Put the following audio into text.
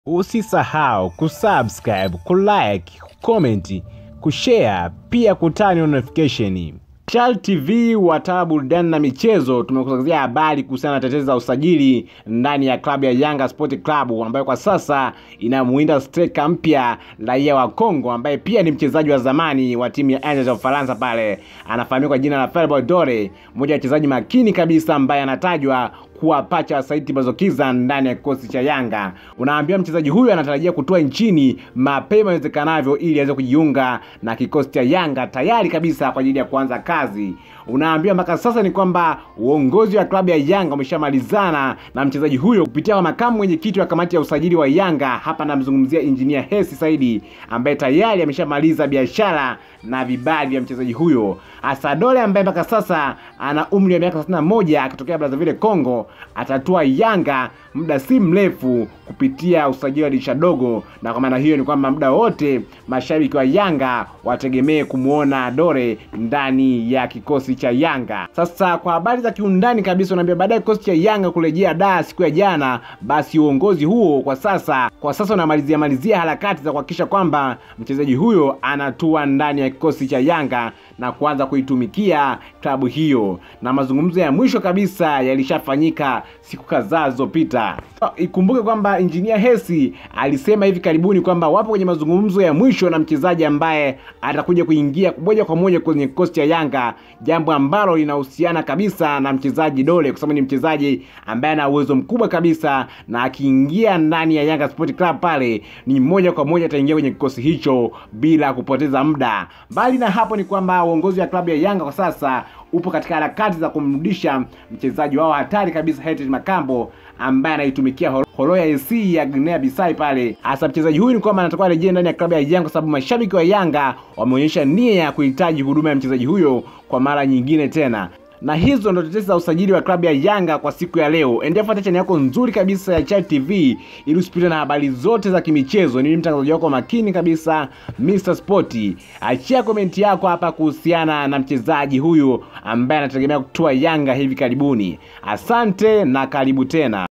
Usisahau kusubscribe, kulike, kucomment, kushare pia kutani notification. Chal TV wataa burudani na michezo, tumekusogezea habari kuhusiana na tetezi za usajili ndani ya klabu ya Yanga Sport Club ambayo kwa sasa inamuinda striker mpya raia wa Kongo ambaye pia ni mchezaji wa zamani wa timu ya Angels ya Ufaransa pale, anafahamika kwa jina la Felix Dore, mmoja wa wachezaji makini kabisa ambaye anatajwa kuwa pacha wa Saidi Bazokiza ndani ya kikosi cha Yanga. Unaambia mchezaji huyu anatarajia kutoa nchini mapema iwezekanavyo ili aweze kujiunga na kikosi cha Yanga tayari kabisa kwa ajili ya kuanza kazi. Unaambia mpaka sasa ni kwamba uongozi wa klabu ya Yanga umeshamalizana na mchezaji huyo kupitia kwa makamu mwenyekiti wa kamati ya usajili wa Yanga. Hapa namzungumzia injinia Hesi Saidi ambaye tayari ameshamaliza biashara na vibali vya mchezaji huyo. Asadole ambaye mpaka sasa ana umri wa miaka 31 akitokea Brazzaville Congo atatua Yanga muda si mrefu kupitia usajili wa dirisha dogo, na kwa maana hiyo ni kwamba muda wote mashabiki wa Yanga wategemee kumwona Dore ndani ya kikosi cha Yanga. Sasa kwa habari za kiundani kabisa, unaambia baada ya kikosi cha Yanga kurejea Dar siku ya jana, basi uongozi huo kwa sasa kwa sasa unamalizia malizia harakati za kuhakikisha kwamba mchezaji huyo anatua ndani ya kikosi cha Yanga na kuanza kuitumikia klabu hiyo, na mazungumzo ya mwisho kabisa yalishafanyika siku kadhaa zilizopita. Ikumbuke kwamba injinia Hesi alisema hivi karibuni kwamba wapo kwenye mazungumzo ya mwisho na mchezaji ambaye atakuja kuingia moja kwa moja kwenye kikosi cha Yanga, jambo ambalo linahusiana kabisa na mchezaji Dole, kwa sababu ni mchezaji ambaye ana uwezo mkubwa kabisa, na akiingia ndani ya Yanga Sport Club pale ni moja kwa moja ataingia kwenye kikosi hicho bila kupoteza muda. Mbali na hapo, ni kwamba uongozi wa klabu ya Yanga kwa sasa upo katika harakati za kumrudisha mchezaji wao hatari kabisa Heritage Makambo ambaye anaitumikia Horoya SC ya Guinea Bissau pale. Hasa mchezaji huyu ni kwamba anatakiwa arejee ndani ya klabu ya Yanga kwa sababu mashabiki wa Yanga wameonyesha nia ya kuhitaji huduma ya mchezaji huyo kwa mara nyingine tena na hizo ndo tetesi za usajili wa klabu ya Yanga kwa siku ya leo. Endelea kufuata chaneli yako nzuri kabisa ya Chad TV ili usipitwe na habari zote za kimichezo. Ni mtangazaji wako makini kabisa Mr Sport. Achia komenti yako hapa kuhusiana na mchezaji huyu ambaye anategemea kutoa Yanga hivi karibuni. Asante na karibu tena.